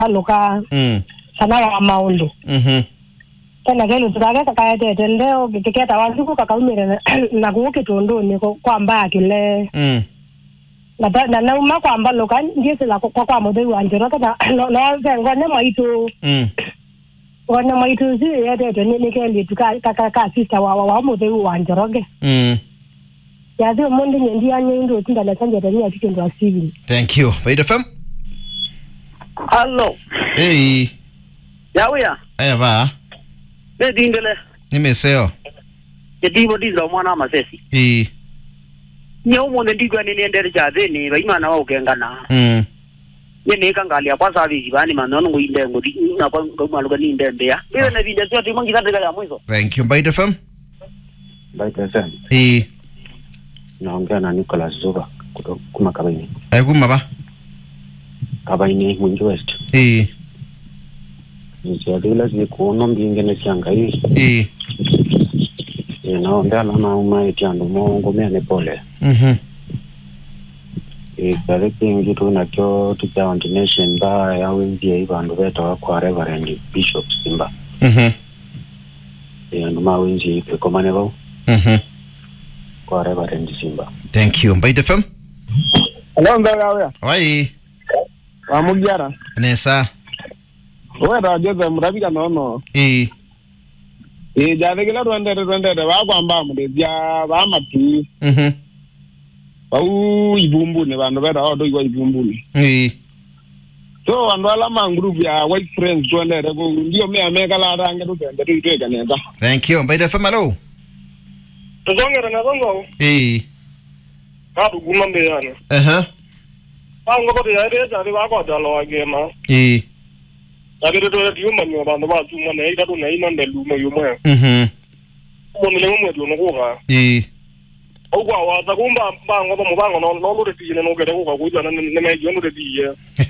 aluka mm sana wa maundu mhm tena kelu tukage kakayetete ndeo kiketa wanjuku kakaumire na- na kuu kitunduni ku- kwamba akile mm na ta- na nauma kwamba luka ndiesila kwa kwa muthei wa njiro tena no no ngone mwaitu mm ngone mwaitu si yetete ni nikendi tuka kaka ka sister wa wa wa muthei wa njoroge mm yathi umundi nyendi anye ndo tinda na sanjete ni asikindu asivini thank you Bait FM Allo, hey yawuya, aya ba ne dindele, nimeseo ye dibo dizra mwana masesi. eh Nye umunde ndigwa ni niendere cha thini, ba imana wa ukengana. mm Ye ne kangalia kwa sabi bani manono nginde ngudi na kwa ngamaluga ni ndembe ya. Biwe na vinda sio timu ngita ya mwizo. thank you Bait FM Baita FM eh naongea na Nicholas Zuba kutoka kuma Kabaini. ayakuma ba Kabaini Mwingi West. eh Nisiadila zikuuno mbingine sianga hii. eh Naombea lana uma etiandu mongo mene pole. mhm Ikale kingi tu nakyo tuja ordination ba ya wenzie ibandu beta kwa Reverend Bishop Simba. mhm Yandu ma wenzie ipe komane bao mhm kwa Reverend Simba. thank you Bait FM Hello ngawya wai wamugyara nesa wera jose murabika nono eh e jathikile rwendete rwendete bakwamba murithia ba matu mhm bau ibumbuni bandu bera odo igwa ibumbuni eh so bandu ala ma group ya white friends twendete ku ndio mea mekalarange tutende tuitwekaneta thank you Bait FM hello tuzongere nazongo eh kaduguma mbeyana aha bango kote yaireta ari bakwatalo wagema eh agiritoe tiumanio bandu batuma neitatu neinonde lumo yumwe mhm munile mumwe tunukuka eh ogwa waza kumba mbango ba mubango no no lure tijine no gere kuka kuja na ne me yono de tiye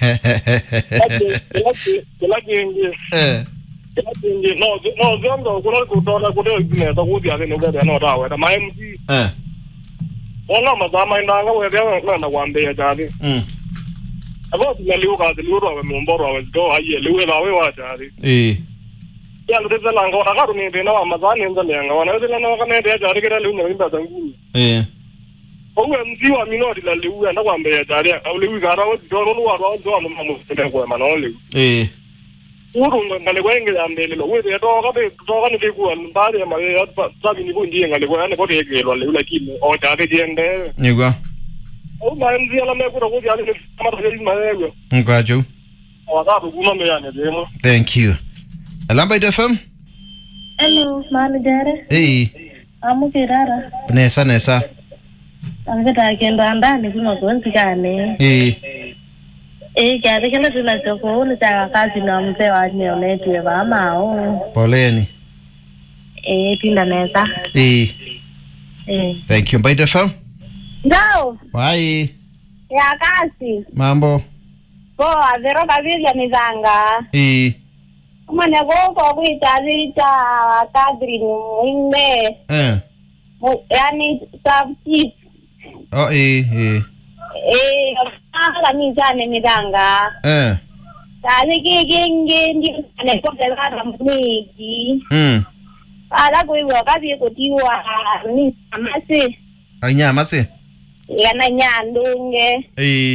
kila kingi eh kila kingi no no zongo kuna kutola kutola ne ta kuja ne gere no dawe ta mai mji eh ona mazama indanga we ya na kwambe ya jadi mm abo tinaliu ka liu ro me mboro wa go aye liu la we wa jadi eh ya lu de la ngo na ka ni de na mazani nza lenga wana de na ka ne de jadi kira liu ne mba zangu eh owe mzi wa minori la liu anda kwambe ya jadi au liu ka ra wo do no wa ro do no mamu de ko ma no liu eh urunga ngale kwenge ambele lo wete toka be toka ni ku mbali ya mali ya sabi ni kundi ngale kwa ne kote ke lo le lakini o ta de jende nigwa o ma mzi ala me ku ro ku ya ni kama ta ni ma yego ngwajo o ta bu kuma me ya ne demo thank you Alamba FM Hello, manijare. eh Amukirara. nesa nesa Angeta kendo ndani kuma kuonsikane. eh Eh, kiasi kile tunachokuona cha kazi na mzee wa neonetwe bamao. poleni Eh, tinda neza. eh Eh. thank you Bait FM ndao wai ya kasi mambo poa vero kavivya mizanga eh umane koko kuitavita kadri muinde eh mu- yani subchief oh eh eh eh ala mizane mizanga eh kazi kikingi ndiane kokelala mniki mm ala kuiwa kazi kutiwa ni amasi anyama se yana nyandunge eh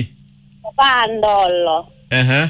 pandolo eh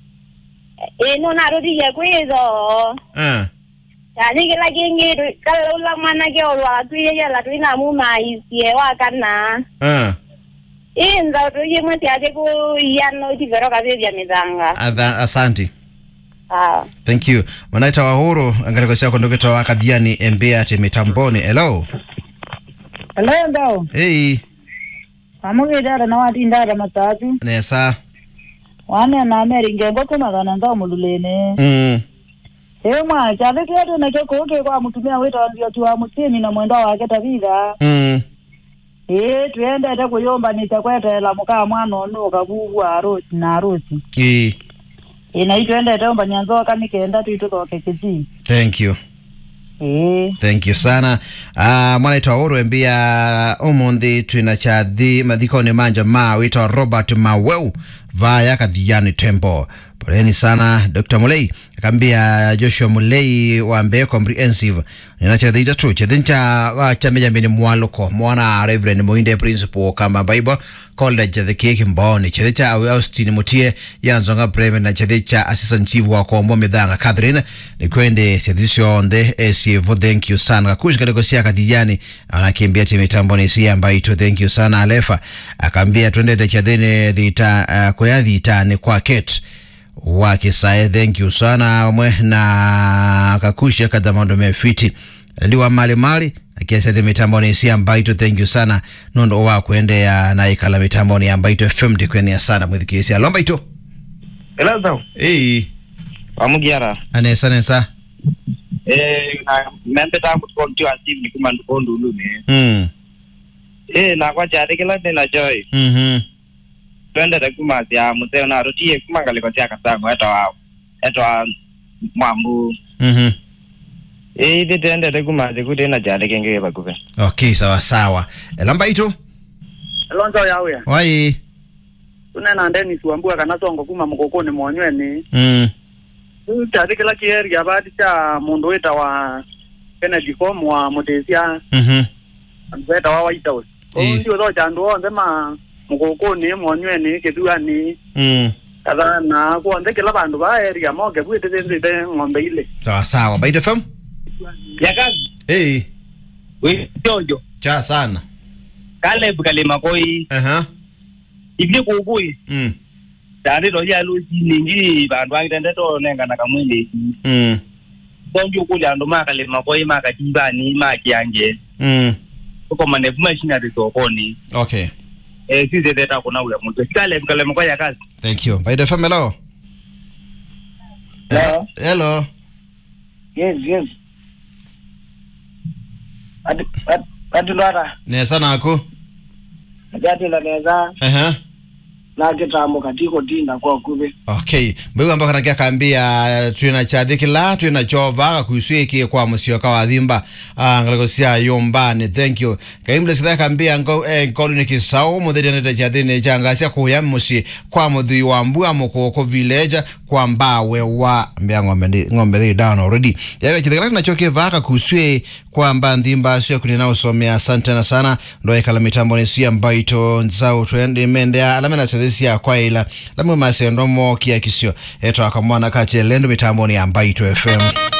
ino narudije kwizo eh yani kila kingi kalula mwana ke olwa tuye yala tuina muma isie wakana eh inza tuye mweti ate ku yano tivero kavivya mizanga Adha- asante ah thank you wanaita wahuru angalikosia kondoketa wa kadhiani embea te mitamboni hello Hello ndao. hey Amugidara na wati ndara matatu. nesa Wane na meri ngengo kuma kana ndao mululene. mm Ewe mwa chale kyetu na choko uke kwa mutumia weta wanzio tuwa mutimi na mwendo wake tabitha. mm Eh tuende ate kuyomba nitakwetela mukaa mwana ono kabubu arusi na arusi. eh Eh na itwende ate omba nyanzo kanikenda tuitoke kizi. thank you Eh thank you sana uh, mwanaitwa uru embia umuthi twina chathi mathikoni manja ma witwa robert maweu vaya kathiani tembo poleni sana Dr. Mulei akambia Joshua Mulei wa Mbeya Comprehensive ninachethita tu chethincha wa chame jambini mwaluko mwana Reverend Muinde Principal kama Bible College the Cake Mboni chethicha awe Austin Mutie yanzonga Bremen na chethicha Assistant Chief wa Kombo Midhanga Catherine nikwende chethisho onde esivo thank you sana kakushi katika sia kadijani anakimbia timu mitambo ni sia mbaito thank you sana Alefa akambia twende chadhini dhita uh, kwa dhita ni kwa Kate wakisae thank you sana amwe na kakusha kada maondo mefiti liwa mali mali akiasete mitamboni sia mbaito thank you sana nondo wa kuendea na ikala mitamboni ya mbaito fm ndikwenia sana mwithikisia lomba ito Elazo, ei wamugiara. anesa nesa Eh, na membe ta kutokonti wa simu ni kuma ndukondu ulume. mm Eh, na kwa jari kila tena joy. mhm Twende ta kuma sia museo na rotie kuma kale kwa sia kasango eto wa eto wa mwambu. mhm Eh, ide twende ta kuma sia kuti na jari kenge bakupe. okay sawa sawa E, lomba ito Alonzo yawe. wai Tunena Dennis Wambua kana songo kuma mukokoni mwonyweni. mm Tari kila kieri abadi cha mundu wita wa Kennedy Com wa Mutesia mhm wita wa White House. Eh. Ko ndio tho chandu onthe ma mukokoni mwonyweni kithuani mm katha na kuonthe kila bandu ba area moke bwite thinzite ng'ombe ile. sawa sawa baito fm Yakazi, ei we jojo. cha sana Caleb kalima koi. aha Ibli kukui. mm Tari to ya lu ningi bandu angitende to nenga na kamwili. mm Donjo kulya ndo makalima koi makatibani makiange. mm Uko manevu machinery sokoni. okay eh sisi teta kuna uya mtu kale kale mko ya kazi thank you baito fm hello Hello. hello yes yes ati ati- ati lwata nesa naku ajatila neza aha na kitambo katiko tinda kwa kube okay mbegu ambako nakia kambia twina chathikila twina chova kuiswiki kwa musioka wa thimba ah, ngaleko sia yombani thank you kaimle sitha kambia ngo eh, nkolu ni kisau muthiri nete chathini changa sia kuya musi kwa muthui wa mbua mukoko village kwa mbawe wa mbia ng'ombe ndi ng'ombe thi down already yawe chithikila kina choke vaka kuswe kwa mba nthimba sio kunina usomea asante na sana ndo ekala mitambo ni sia mbaito nzau twendi mendea alamena sethisia kwa ila lamwe masendo mo kia kisio eto akamwana kache lendo mitambo ni ya mbaito fm